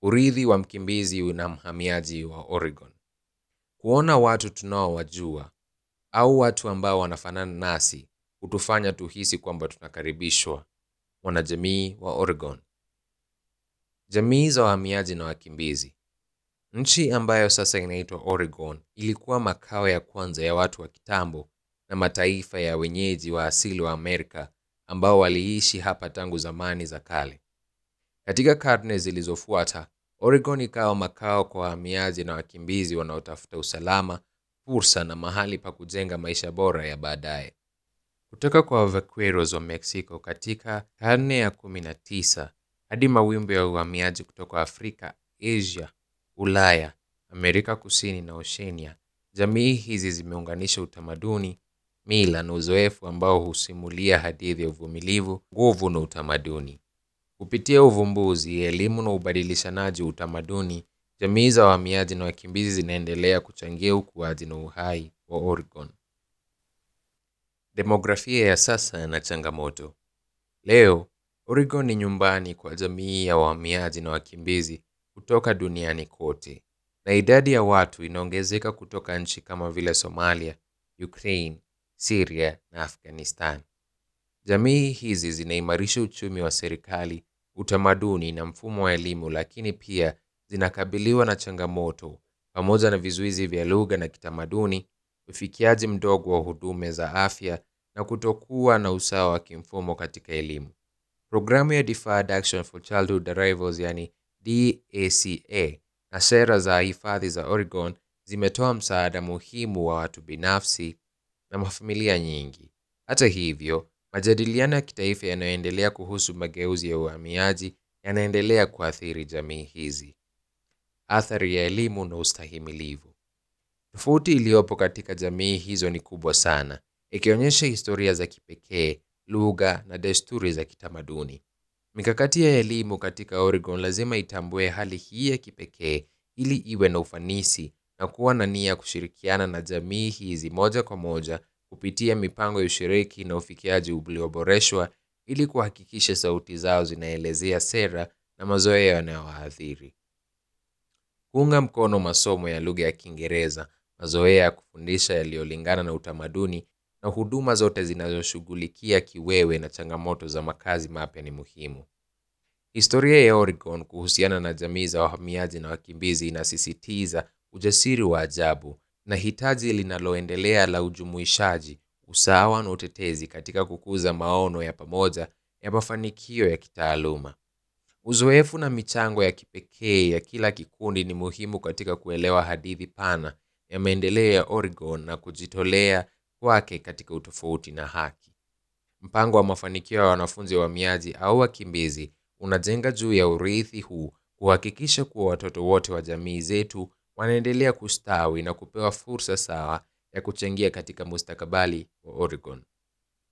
urithi wa mkimbizi na mhamiaji wa Oregon. Kuona watu tunaowajua au watu ambao wanafanana nasi hutufanya tuhisi kwamba tunakaribishwa. Wanajamii wa Oregon. Jamii za wahamiaji na wakimbizi. Nchi ambayo sasa inaitwa Oregon ilikuwa makao ya kwanza ya watu wa kitambo na mataifa ya wenyeji wa asili wa Amerika ambao waliishi hapa tangu zamani za kale. Katika karne zilizofuata, Oregon ikawa makao kwa wahamiaji na wakimbizi wanaotafuta usalama, fursa na mahali pa kujenga maisha bora ya baadaye. Kutoka kwa vaqueros wa Mexico katika karne ya 19 hadi mawimbi ya uhamiaji kutoka Afrika, Asia, Ulaya, Amerika Kusini na Oceania, jamii hizi zimeunganisha utamaduni, mila na uzoefu ambao husimulia hadithi ya uvumilivu, nguvu na utamaduni. Kupitia uvumbuzi, elimu na ubadilishanaji wa utamaduni, jamii za wahamiaji na wakimbizi zinaendelea kuchangia ukuaji na uhai wa Oregon. Demografia ya sasa na changamoto. Leo, Oregon ni nyumbani kwa jamii ya wahamiaji na wakimbizi kutoka duniani kote, na idadi ya watu inaongezeka kutoka nchi kama vile Somalia, Ukraine, Syria na Afghanistan. Jamii hizi zinaimarisha uchumi wa serikali, utamaduni na mfumo wa elimu, lakini pia zinakabiliwa na changamoto pamoja na vizuizi vya lugha na kitamaduni, ufikiaji mdogo wa huduma za afya na kutokuwa na usawa wa kimfumo katika elimu. Programu ya Deferred Action for Childhood Arrivals yani DACA na sera za hifadhi za Oregon zimetoa msaada muhimu wa watu binafsi na mafamilia nyingi. Hata hivyo, majadiliano ya kitaifa yanayoendelea kuhusu mageuzi ya uhamiaji yanaendelea kuathiri jamii hizi. Athari ya elimu na ustahimilivu. Tofauti iliyopo katika jamii hizo ni kubwa sana, ikionyesha historia za kipekee, lugha na desturi za kitamaduni. Mikakati ya elimu katika Oregon lazima itambue hali hii ya kipekee ili iwe na ufanisi na kuwa na nia ya kushirikiana na jamii hizi moja kwa moja kupitia mipango ya ushiriki na ufikiaji ulioboreshwa ili kuhakikisha sauti zao zinaelezea sera na mazoea yanayowaathiri. Kuunga mkono masomo ya lugha ya Kiingereza, mazoea ya kufundisha yaliyolingana na utamaduni na huduma zote zinazoshughulikia kiwewe na changamoto za makazi mapya ni muhimu. Historia ya Oregon kuhusiana na jamii za wahamiaji na wakimbizi inasisitiza ujasiri wa ajabu na hitaji linaloendelea la ujumuishaji, usawa na utetezi katika kukuza maono ya pamoja ya mafanikio ya kitaaluma. Uzoefu na michango ya kipekee ya kila kikundi ni muhimu katika kuelewa hadithi pana ya maendeleo ya Oregon na kujitolea kwake katika utofauti na haki. Mpango wa mafanikio ya wanafunzi wahamiaji au wakimbizi unajenga juu ya urithi huu kuhakikisha kuwa watoto wote wa jamii zetu wanaendelea kustawi na kupewa fursa sawa ya kuchangia katika mustakabali wa Oregon.